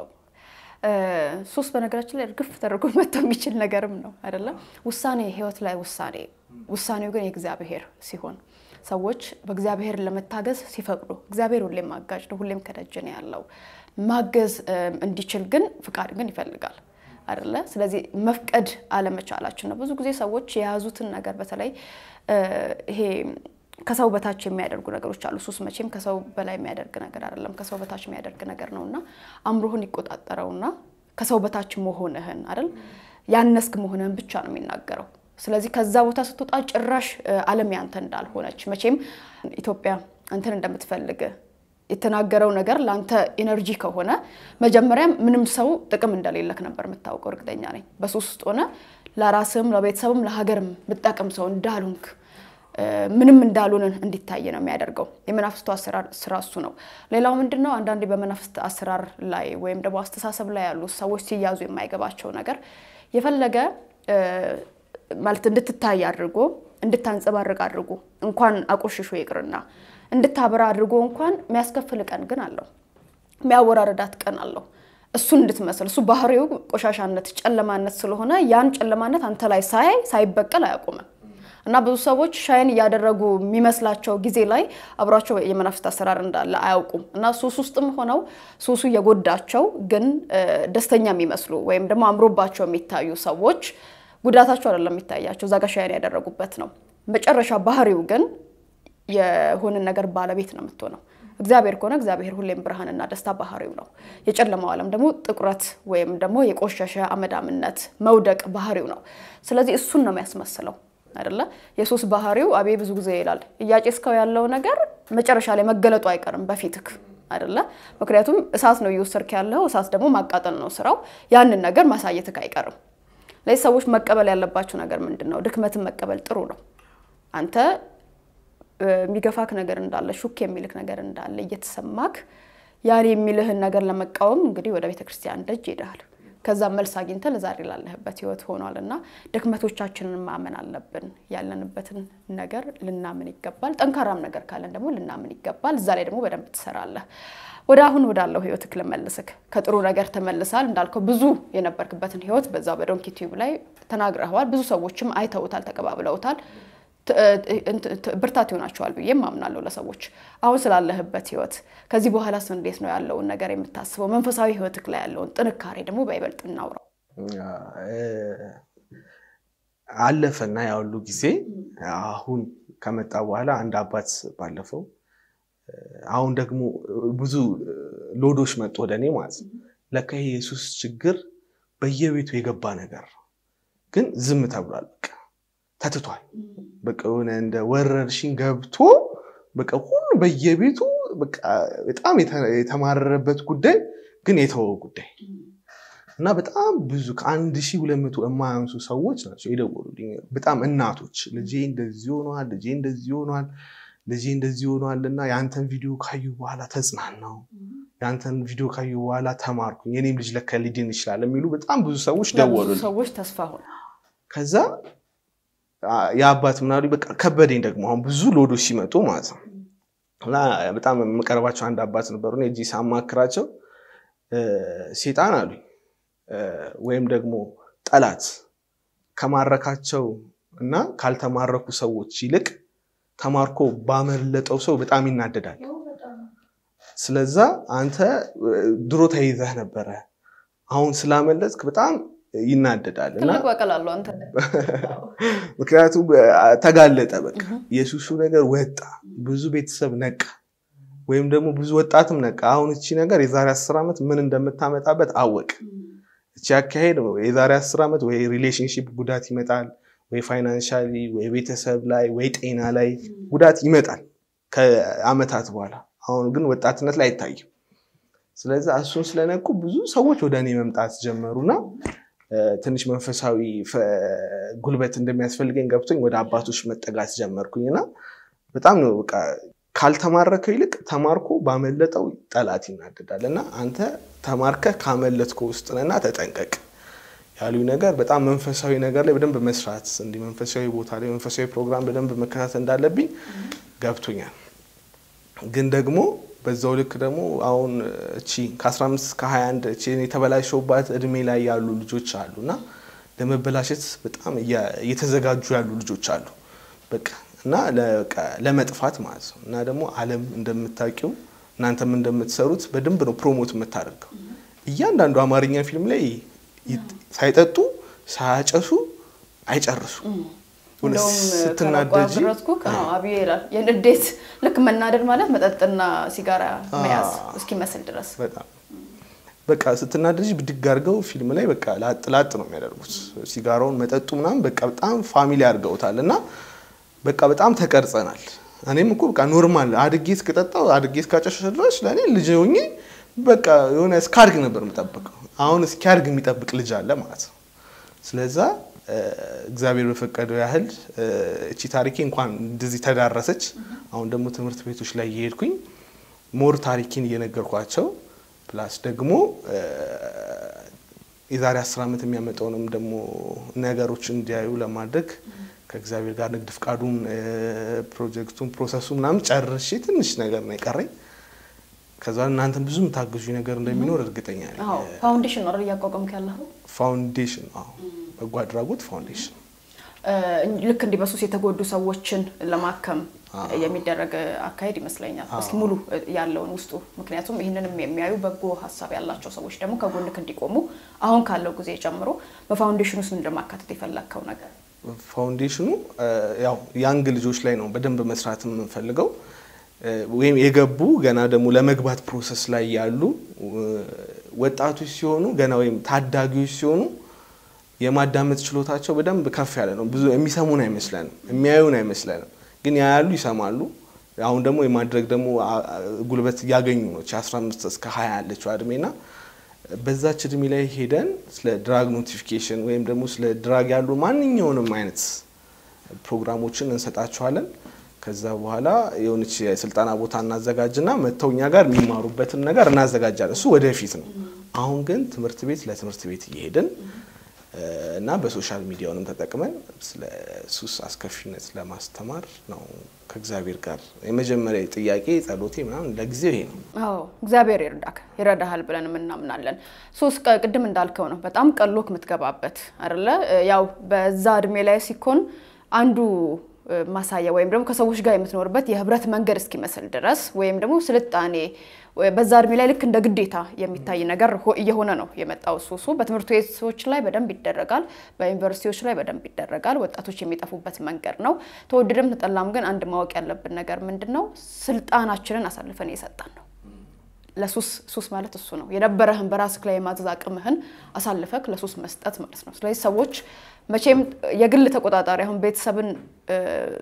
ሱስ በነገራችን ላይ እርግፍ ተደርጎ መተው የሚችል ነገርም ነው አይደለም። ውሳኔ ህይወት ላይ ውሳኔ ውሳኔው ግን የእግዚአብሔር ሲሆን ሰዎች በእግዚአብሔር ለመታገዝ ሲፈቅዱ እግዚአብሔር ሁሌም አጋዥ ነው፣ ሁሌም ከደጅ ነው ያለው። ማገዝ እንዲችል ግን ፍቃድ ግን ይፈልጋል አይደለ? ስለዚህ መፍቀድ አለመቻላችን ነው። ብዙ ጊዜ ሰዎች የያዙትን ነገር በተለይ ይሄ ከሰው በታች የሚያደርጉ ነገሮች አሉ። ሱስ መቼም ከሰው በላይ የሚያደርግ ነገር አይደለም፣ ከሰው በታች የሚያደርግ ነገር ነው እና አእምሮህን ይቆጣጠረውና ከሰው በታች መሆንህን አይደል ያነስክ መሆንህን ብቻ ነው የሚናገረው። ስለዚህ ከዛ ቦታ ስትወጣ ጭራሽ ዓለም ያንተ እንዳልሆነች መቼም ኢትዮጵያ አንተን እንደምትፈልግ የተናገረው ነገር ለአንተ ኢነርጂ ከሆነ መጀመሪያም ምንም ሰው ጥቅም እንደሌለክ ነበር የምታውቀው። እርግጠኛ ነኝ በሱስ ውስጥ ሆነ ለራስም ለቤተሰብም ለሀገርም ብጠቅም ሰው እንዳሉንክ ምንም እንዳሉንን እንዲታይ ነው የሚያደርገው። የመናፍስቱ አሰራር ስራ እሱ ነው። ሌላው ምንድን ነው? አንዳንዴ በመናፍስት አሰራር ላይ ወይም ደግሞ አስተሳሰብ ላይ ያሉ ሰዎች ሲያዙ የማይገባቸው ነገር የፈለገ ማለት እንድትታይ አድርጎ እንድታንጸባርቅ አድርጎ እንኳን አቆሽሾ ይቅርና እንድታበራ አድርጎ እንኳን የሚያስከፍል ቀን ግን አለው። የሚያወራረዳት ቀን አለው። እሱን እንድትመስል እሱ ባህሪው ቆሻሻነት፣ ጨለማነት ስለሆነ ያን ጨለማነት አንተ ላይ ሳያይ ሳይበቀል አያቆምም። እና ብዙ ሰዎች ሻይን እያደረጉ የሚመስላቸው ጊዜ ላይ አብሯቸው የመናፍስት አሰራር እንዳለ አያውቁም። እና ሱስ ውስጥም ሆነው ሱሱ የጎዳቸው ግን ደስተኛ የሚመስሉ ወይም ደግሞ አምሮባቸው የሚታዩ ሰዎች ጉዳታቸው አይደለም የሚታያቸው፣ እዛ ጋር ሻይን ያደረጉበት ነው። መጨረሻ ባህሪው ግን የሆንን ነገር ባለቤት ነው የምትሆነው። እግዚአብሔር ከሆነ እግዚአብሔር ሁሌም ብርሃንና ደስታ ባህሪው ነው። የጨለማው ዓለም ደግሞ ጥቁረት ወይም ደግሞ የቆሸሸ አመዳምነት መውደቅ ባህሪው ነው። ስለዚህ እሱን ነው የሚያስመስለው አይደለ? የሱስ ባህሪው አቤ ብዙ ጊዜ ይላል እያጨስከው ያለው ነገር መጨረሻ ላይ መገለጡ አይቀርም በፊትክ አይደለ? ምክንያቱም እሳት ነው እየወሰድክ ያለው፣ እሳት ደግሞ ማቃጠል ነው ስራው። ያንን ነገር ማሳየትክ አይቀርም። ለዚህ ሰዎች መቀበል ያለባቸው ነገር ምንድን ነው? ድክመትን መቀበል ጥሩ ነው። አንተ የሚገፋክ ነገር እንዳለ ሹክ የሚልክ ነገር እንዳለ እየተሰማክ ያን የሚልህን ነገር ለመቃወም እንግዲህ ወደ ቤተ ክርስቲያን ደጅ ሄደሃል። ከዛም መልስ አግኝተህ ለዛሬ ላለህበት ህይወት ሆኗል እና ድክመቶቻችንን ማመን አለብን። ያለንበትን ነገር ልናምን ይገባል። ጠንካራም ነገር ካለን ደግሞ ልናምን ይገባል። እዛ ላይ ደግሞ በደንብ ትሰራለህ። ወደ አሁን ወዳለው ህይወትክ ልመልስክ። ከጥሩ ነገር ተመልሳል እንዳልከው ብዙ የነበርክበትን ህይወት በዛ በዶንኪ ቲዩብ ላይ ተናግረኸዋል። ብዙ ሰዎችም አይተውታል፣ ተቀባብለውታል። ብርታት ይሆናቸዋል ብዬም አምናለሁ ለሰዎች። አሁን ስላለህበት ህይወት ከዚህ በኋላስ እንዴት ነው ያለውን ነገር የምታስበው? መንፈሳዊ ህይወትክ ላይ ያለውን ጥንካሬ ደግሞ በይበልጥ እናውራው። አለፈና ያሉ ጊዜ አሁን ከመጣ በኋላ አንድ አባት ባለፈው አሁን ደግሞ ብዙ ሎዶች መጡ ወደ እኔ ማለት ነው። ለካ ይሄ የሱስ ችግር በየቤቱ የገባ ነገር ነው፣ ግን ዝም ተብሏል። በቃ ተትቷል። በቃ የሆነ እንደ ወረርሽኝ ገብቶ በቃ ሁሉ በየቤቱ በቃ በጣም የተማረረበት ጉዳይ ግን የተወው ጉዳይ እና በጣም ብዙ ከአንድ ሺህ ሁለት መቶ የማያንሱ ሰዎች ናቸው የደወሉልኝ። በጣም እናቶች ልጄ እንደዚህ ሆኗል፣ ልጄ እንደዚህ ሆኗል፣ ልጄ እንደዚህ ሆኗልና የአንተን ቪዲዮ ካዩ በኋላ ተጽናናው፣ የአንተን ቪዲዮ ካዩ በኋላ ተማርኩኝ፣ የኔም ልጅ ለካ ሊድን ይችላል የሚሉ በጣም ብዙ ሰዎች ለብዙ ደወሉልኝ። ሰዎች ተስፋ ሆነ። ከዛ አ- የአባት ምናሉ በቃ ከበደኝ ደግሞ አሁን ብዙ ሎዶች ሲመጡ ማለት ነው እና በጣም የምቀርባቸው አንድ አባት ነበሩ እኔ እዚህ ሳማክራቸው እ፣ ሴጣን አሉኝ እ፣ ወይም ደግሞ ጠላት ከማረካቸው እና ካልተማረኩ ሰዎች ይልቅ ተማርኮ ባመለጠው ሰው በጣም ይናደዳል ስለዛ አንተ እ፣ ድሮ ተይዘህ ነበረ አሁን ስላመለጥክ በጣም ይናደዳል እና ትልቅ በቀል አለው አንተ ምክንያቱም አ- ተጋለጠ። በቃ የሱሱ ነገር ወጣ፣ ብዙ ቤተሰብ ነቃ፣ ወይም ደግሞ ብዙ ወጣትም ነቃ። አሁን እቺ ነገር የዛሬ አስር ዓመት ምን እንደምታመጣበት አወቅ። እቺ አካሄድ የዛሬ አስር ዓመት ወይ ሪሌሽንሽፕ ጉዳት ይመጣል፣ ወይ ፋይናንሻሊ፣ ወይ ቤተሰብ ላይ፣ ወይ ጤና ላይ ጉዳት ይመጣል ከአመታት በኋላ። አሁን ግን ወጣትነት ላይ አይታይም። ስለዚህ እሱን ስለነቁ ብዙ ሰዎች ወደ እኔ መምጣት ጀመሩና እ፣ ትንሽ መንፈሳዊ ፈ- ጉልበት እንደሚያስፈልገኝ ገብቶኝ ወደ አባቶች መጠጋት ጀመርኩኝ እና በጣም ነው በቃ ካልተማረከው ይልቅ ተማርኮ ባመለጠው ጠላት ይናደዳል እና አንተ ተማርከህ ካመለጥከው ውስጥ ነህና ተጠንቀቅ ያሉኝ ነገር በጣም መንፈሳዊ ነገር ላይ በደንብ መስራት እንዲህ መንፈሳዊ ቦታ ላይ መንፈሳዊ ፕሮግራም በደንብ መከታተል እንዳለብኝ ገብቶኛል። ግን ደግሞ በዛው ልክ ደግሞ አሁን እቺ ከ15 እስከ 21 እቺ የተበላሸውባት እድሜ ላይ ያሉ ልጆች አሉ እና ለመበላሸት በጣም እያ- እየተዘጋጁ ያሉ ልጆች አሉ በቃ እና ለበቃ ለመጥፋት ማለት ነው። እና ደግሞ ዓለም እንደምታውቂው እናንተም እንደምትሰሩት በደንብ ነው ፕሮሞት የምታደርገው። እያንዳንዱ አማርኛ ፊልም ላይ ይት- ሳይጠጡ ሳያጨሱ አይጨርሱ እንደውም ስትናደጂ ከረጥኩ አብዮ ይላል የንዴት ልክ መናደድ ማለት መጠጥና ሲጋራ መያዝ እስኪመስል ድረስ በጣም በቃ ስትናደጂ ብድግ አድርገው ፊልም ላይ በቃ ላጥ ላጥ ነው የሚያደርጉት። ሲጋራውን መጠጡ ምናምን በቃ በጣም ፋሚሊ አድርገውታል እና በቃ በጣም ተቀርጸናል። እኔም እኮ በቃ ኖርማል አድጌ እስክጠጣው አድጌ እስካጨሸ ድረስ ለእኔ ልጅ ሆኜ በቃ የሆነ እስካድግ ነበር የምጠብቀው። አሁን እስኪያድግ የሚጠብቅ ልጅ አለ ማለት ነው። ስለዛ እ፣ እግዚአብሔር በፈቀደው ያህል እ፣ እቺ ታሪኬ እንኳን እንደዚህ ተዳረሰች። አሁን ደግሞ ትምህርት ቤቶች ላይ እየሄድኩኝ ሞር ታሪኬን እየነገርኳቸው ፕላስ ደግሞ እ፣ የዛሬ አስር ዓመት የሚያመጣውንም ደግሞ ነገሮች እንዲያዩ ለማድረግ ከእግዚአብሔር ጋር ንግድ ፍቃዱን እ፣ ፕሮጀክቱን ፕሮሰሱ ምናምን ጨርሼ ትንሽ ነገር ነው የቀረኝ። ከዛ እናንተን ብዙ የምታግዙ ነገር እንደሚኖር እርግጠኛ ነኝ። አዎ ፋውንዴሽን ነው አይደል እያቋቋምክ ያለኸው? ፋውንዴሽን አዎ፣ በጎ አድራጎት ፋውንዴሽን እ፣ ልክ እንዲህ በሱስ የተጎዱ ሰዎችን ለማከም የሚደረግ አካሄድ ይመስለኛል። እስኪ ሙሉ ያለውን ውስጡ ምክንያቱም ይህንንም የሚያዩ በጎ ሀሳብ ያላቸው ሰዎች ደግሞ ከጎንክ እንዲቆሙ አሁን ካለው ጊዜ ጨምሮ በፋውንዴሽን ውስጥ እንደማካተት የፈለግከው ነገር ፋውንዴሽኑ እ፣ ያው ያንግ ልጆች ላይ ነው በደንብ መስራት የምንፈልገው እ፣ ወይም የገቡ ገና ደግሞ ለመግባት ፕሮሰስ ላይ ያሉ እ፣ ወጣቶች ሲሆኑ ገና ወይም ታዳጊዎች ሲሆኑ የማዳመጥ ችሎታቸው በደንብ ከፍ ያለ ነው። ብዙ የሚሰሙን አይመስለንም፣ የሚያዩን አይመስለንም፣ ግን ያያሉ፣ ይሰማሉ። አሁን ደግሞ የማድረግ ደግሞ አ- አ- ጉልበት እያገኙ ነው። 15 እስከ 20 ያለችው እድሜና በዛች እድሜ ላይ ሄደን ስለ ድራግ ኖቲፊኬሽን ወይም ደግሞ ስለ ድራግ ያሉ ማንኛውንም አይነት ፕሮግራሞችን እንሰጣቸዋለን። ከዛ በኋላ የሆነች የስልጠና ቦታ እናዘጋጅና መጥተው እኛ ጋር የሚማሩበትን ነገር እናዘጋጃለን። እሱ ወደፊት ነው። አሁን ግን ትምህርት ቤት ለትምህርት ቤት እየሄድን እ፣ እና በሶሻል ሚዲያውንም ተጠቅመን ስለ ሱስ አስከፊነት ለማስተማር ነው ከእግዚአብሔር ጋር የመጀመሪያ ጥያቄ ጸሎቴ ምናምን ለጊዜው ይሄ ነው። አዎ እግዚአብሔር ይርዳክ ይረዳሃል ብለን እናምናለን። ሱስ ቀ- ቅድም እንዳልከው ነው በጣም ቀሎክ የምትገባበት አይደለ? ያው በዛ እድሜ ላይ ሲኮን አንዱ እ፣ ማሳያ ወይም ደግሞ ከሰዎች ጋር የምትኖርበት የህብረት መንገድ እስኪመስል ድረስ ወይም ደግሞ ስልጣኔ ወይ በዛ እድሜ ላይ ልክ እንደ ግዴታ የሚታይ ነገር ሆ- እየሆነ ነው የመጣው ሱሱ። በትምህርት ቤቶች ላይ በደንብ ይደረጋል፣ በዩኒቨርሲቲዎች ላይ በደንብ ይደረጋል። ወጣቶች የሚጠፉበት መንገድ ነው። ተወደደም ተጠላም ግን አንድ ማወቅ ያለብን ነገር ምንድን ነው? ስልጣናችንን አሳልፈን እየሰጠን ነው። ለሱስ ሱስ ማለት እሱ ነው። የነበረህን በራስህ ላይ የማዘዝ አቅምህን አሳልፈክ ለሱስ መስጠት ማለት ነው። ስለዚህ ሰዎች መቼም የግል ተቆጣጣሪ አሁን ቤተሰብን እ፣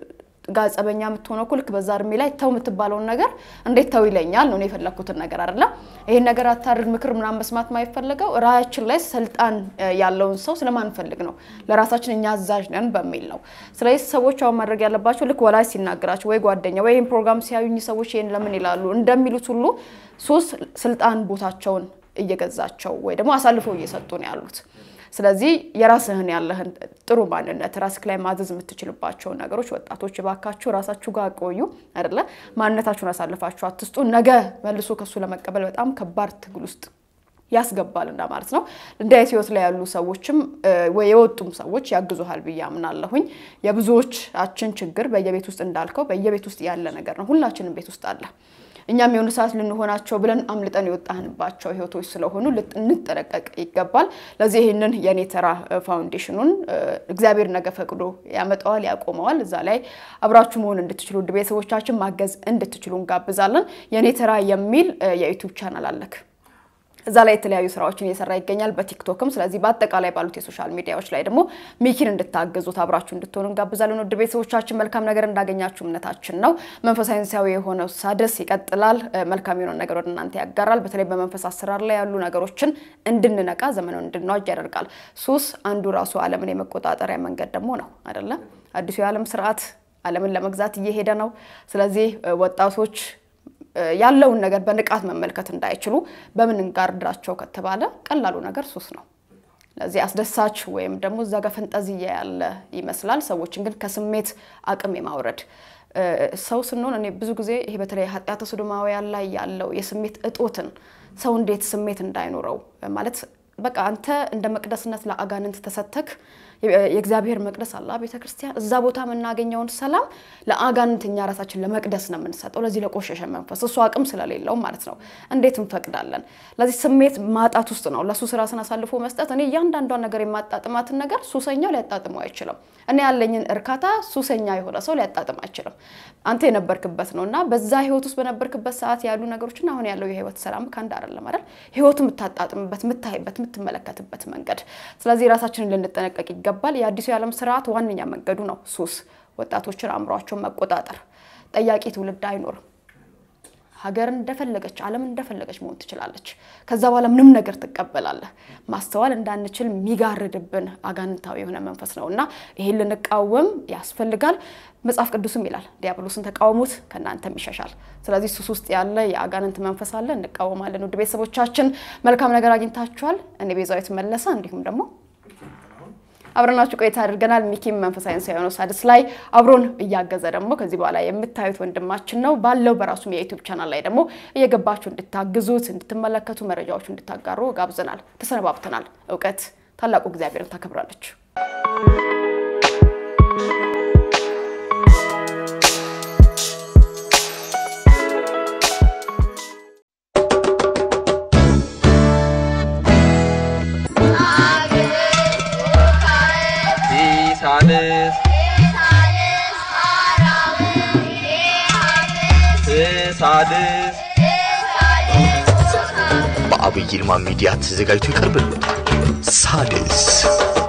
ጋር ጸበኛ የምትሆነው እኮ ልክ በዛ እድሜ ላይ ተው የምትባለውን ነገር እንዴት ተው ይለኛል ነው እኔ የፈለግኩትን ነገር አይደለም። ይሄን ነገር አታድርግ ምክር ምናምን መስማት ማይፈለገው ራያችን ላይ ስልጣን እ፣ ያለውን ሰው ስለማንፈልግ ነው። ለራሳችን እኛ አዛዥ ነን በሚል ነው። ስለዚህ ሰዎች አሁን ማድረግ ያለባቸው ልክ ወላጅ ሲናገራቸው ወይ ጓደኛ ወይ ይህን ፕሮግራም ሲያዩኝ ሰዎች ይህን ለምን ይላሉ እንደሚሉት ሁሉ ሶስት ስልጣን ቦታቸውን እየገዛቸው ወይ ደግሞ አሳልፈው እየሰጡ ነው ያሉት። ስለዚህ የራስህን ያለህን ጥሩ ማንነት ራስህ ላይ ማዘዝ የምትችልባቸውን ነገሮች ወጣቶች እባካችሁ ራሳችሁ ጋር ቆዩ አይደለ ማንነታችሁን አሳልፋችሁ አትስጡ። ነገ መልሶ ከሱ ለመቀበል በጣም ከባድ ትግል ውስጥ ያስገባል እና ማለት ነው። እንዲህ አይነት ህይወት ላይ ያሉ ሰዎችም እ፣ ወይ የወጡም ሰዎች ያግዙሃል ብዬ አምናለሁኝ። የብዙዎቻችን ችግር በየቤት ውስጥ እንዳልከው በየቤት ውስጥ ያለ ነገር ነው። ሁላችንም ቤት ውስጥ አለ። እኛም የሆነ ሰዓት ልንሆናቸው ብለን አምልጠን የወጣንባቸው ህይወቶች ስለሆኑ ልጥ- እንጠነቀቅ ይገባል። ለዚህ ይህንን የኔ ተራ እ፣ ፋውንዴሽኑን እ፣ እግዚአብሔር ነገ ፈቅዶ ያመጣዋል፣ ያቆመዋል። እዛ ላይ አብራችሁ መሆን እንድትችሉ ውድ ቤተሰቦቻችን ማገዝ እንድትችሉ እንጋብዛለን። የኔ ተራ የሚል እ፣ የዩቲዩብ ቻናል አለክ እዛ ላይ የተለያዩ ስራዎችን እየሰራ ይገኛል በቲክቶክም። ስለዚህ በአጠቃላይ ባሉት የሶሻል ሚዲያዎች ላይ ደግሞ ሚኪን እንድታገዙት አብራችሁ እንድትሆኑ እንጋብዛለን። ውድ ቤተሰቦቻችን መልካም ነገር እንዳገኛችሁ እምነታችን ነው። መንፈሳዊ ሳይንሳዊ የሆነው ሳድስ ይቀጥላል። እ፣ መልካም የሆነ ነገር ወደ እናንተ ያጋራል። በተለይ በመንፈስ አሰራር ላይ ያሉ ነገሮችን እንድንነቃ ዘመኑን እንድንዋጅ ያደርጋል። ሱስ አንዱ ራሱ ዓለምን የመቆጣጠሪያ መንገድ ደግሞ ነው አይደለም? አዲሱ የዓለም ስርዓት ዓለምን ለመግዛት እየሄደ ነው። ስለዚህ እ፣ ወጣቶች ያለውን ነገር በንቃት መመልከት እንዳይችሉ በምን እንጋርዳቸው ከተባለ ቀላሉ ነገር ሱስ ነው። ለዚህ አስደሳች ወይም ደግሞ እዛ ጋር ፈንጠዝያ ያለ ይመስላል። ሰዎችን ግን ከስሜት አቅም የማውረድ እ፣ ሰው ስንሆን እኔ ብዙ ጊዜ ይሄ በተለይ ኃጢአተ ሶዶማውያን ላይ ያለው የስሜት እጦትን ሰው እንዴት ስሜት እንዳይኖረው ማለት በቃ አንተ እንደ መቅደስነት ለአጋንንት ተሰተክ የእግዚአብሔር መቅደስ አላ ቤተ ክርስቲያን እዛ ቦታ የምናገኘውን ሰላም ለአጋንንት እኛ ራሳችን ለመቅደስ ነው የምንሰጠው። ለዚህ ለቆሸሸ መንፈስ እሱ አቅም ስለሌለው ማለት ነው። እንዴት እንፈቅዳለን? ለዚህ ስሜት ማጣት ውስጥ ነው ለሱስ ራስን አሳልፎ መስጠት። እኔ እያንዳንዷን ነገር የማጣጥማትን ነገር ሱሰኛው ሊያጣጥመው አይችልም። እኔ ያለኝን እርካታ ሱሰኛ የሆነ ሰው ሊያጣጥም አይችልም። አንተ የነበርክበት ነው እና በዛ ህይወት ውስጥ በነበርክበት ሰዓት ያሉ ነገሮችን አሁን ያለው የህይወት ሰላም ከአንድ አይደለም አይደል? ህይወቱ የምታጣጥምበት፣ የምታይበት፣ የምትመለከትበት መንገድ። ስለዚህ ራሳችንን ልንጠነቀቅ ይገባል። የአዲሱ የዓለም ስርዓት ዋነኛ መንገዱ ነው ሱስ። ወጣቶችን አእምሯቸውን መቆጣጠር። ጠያቂ ትውልድ አይኖርም። ሀገር እንደፈለገች ዓለም እንደፈለገች መሆን ትችላለች። ከዛ በኋላ ምንም ነገር ትቀበላለህ። ማስተዋል እንዳንችል የሚጋርድብን አጋንንታዊ የሆነ መንፈስ ነው እና ይሄን ልንቃወም ያስፈልጋል። መጽሐፍ ቅዱስም ይላል ዲያብሎስን ተቃውሙት ከእናንተም ይሸሻል። ስለዚህ ሱስ ውስጥ ያለ የአጋንንት መንፈስ አለ፣ እንቃወማለን። ውድ ቤተሰቦቻችን መልካም ነገር አግኝታችኋል። እኔ ቤዛዊት መለሰ እንዲሁም ደግሞ አብረናችሁ ቆይታ አድርገናል። ሚኪም መንፈሳዊ ሳይንስ የሆነው ሳድስ ላይ አብሮን እያገዘ ደግሞ ከዚህ በኋላ የምታዩት ወንድማችን ነው። ባለው በራሱም የዩቲዩብ ቻናል ላይ ደግሞ እየገባችሁ እንድታግዙት፣ እንድትመለከቱ፣ መረጃዎቹ እንድታጋሩ ጋብዘናል። ተሰነባብተናል። እውቀት ታላቁ እግዚአብሔርን ታከብራለች። ሳልስ ሳድስ በአብይ ይልማ ሚዲያ ተዘጋጅቶ ይቀርብልዎታል። ሳድስ